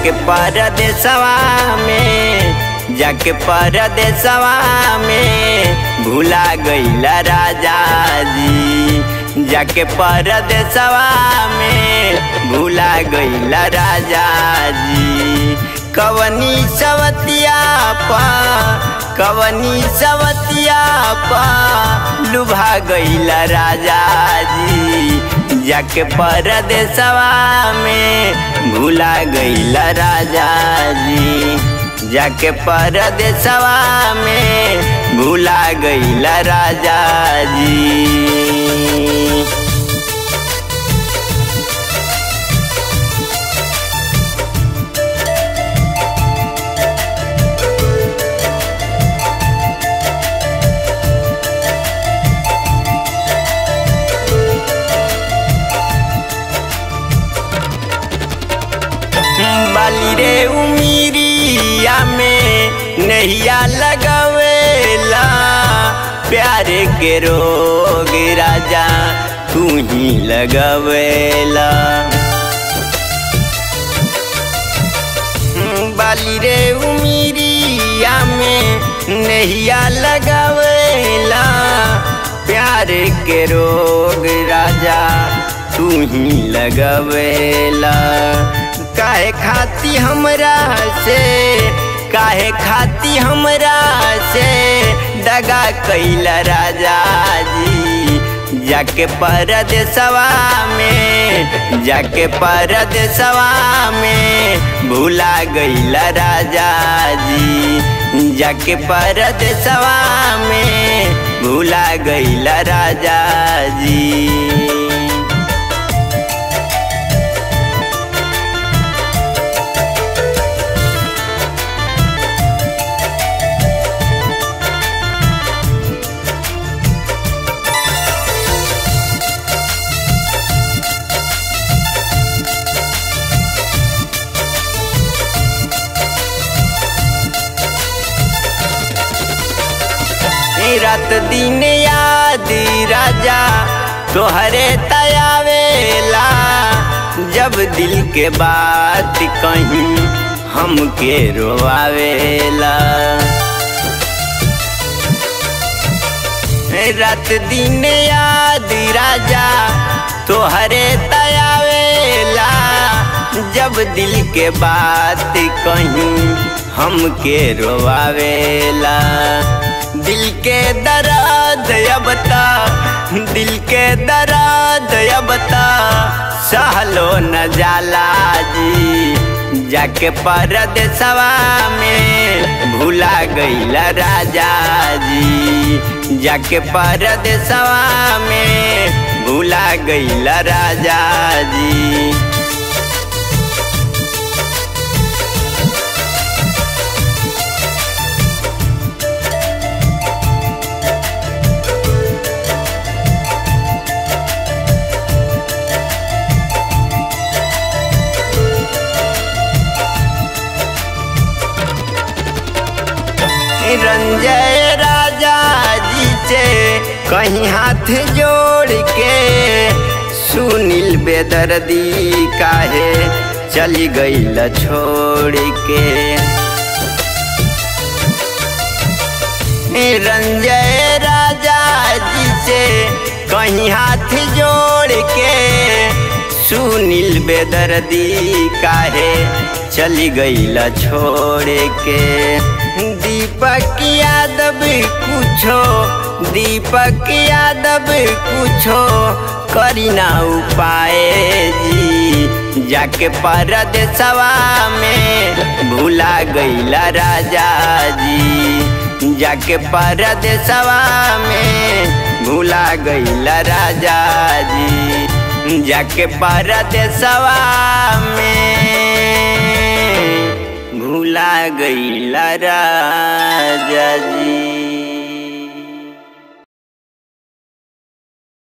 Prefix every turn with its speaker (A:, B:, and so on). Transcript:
A: जाके परदेसवा में जाके परदेसवा में भूला गईला राजा जी जाके परदेसवा में भूला गईला राजा जी कवनी सवतिया पा कवनी सवतिया पा लुभा गईला राजा जी जाके परदेसवा में भूला गईला राजा जी जाके परदेसवा में भूला गईला राजा जी बाली रे उमीरिया में नैया लगवेला प्यारे के रोग राजा तू ही लगवेला बाली रे उमीरिया में नैया लगवेला प्यारे के रोग राजा तू ही लगवेला काहे खाती हमरा से काहे खाती हमरा से दगा कैला राजा जी जाके परदेसवा में जाके परदेसवा में भूला गईला राजा जी जाके परदेसवा में भूला गईला राजा जी रात दिन याद राजा तोहरे तयावेला जब दिल के बात कहीं हमके रोआवेला रात दिन याद राजा तोहरे तयावेला जब दिल के बात कहीं हमके रोआवेला दिल के दर्द अब ता दिल के दर्द अब ता सहलो न जाला जी जाके परदेसवा में भूला गईला राजा जी जाके परदेसवा में भूला गईला राजा जी रंजय राजा जी से कहीं हाथ जोड़ के सुनील बेदर्दी काहे चली गई छोड़ के रंजय राजा जी से कहीं हाथ जोड़ के सुनील बेदर्दी काहे चली गई छोड़ के दीपक यादव कुछो दीपक यादव कुछो करी ना उपाय जी जाके परदेसवा में भूला गईला राजा जी जाके परदेसवा में भूला गईला राजा जी जाके परदेसवा में भूला गईला राजा जी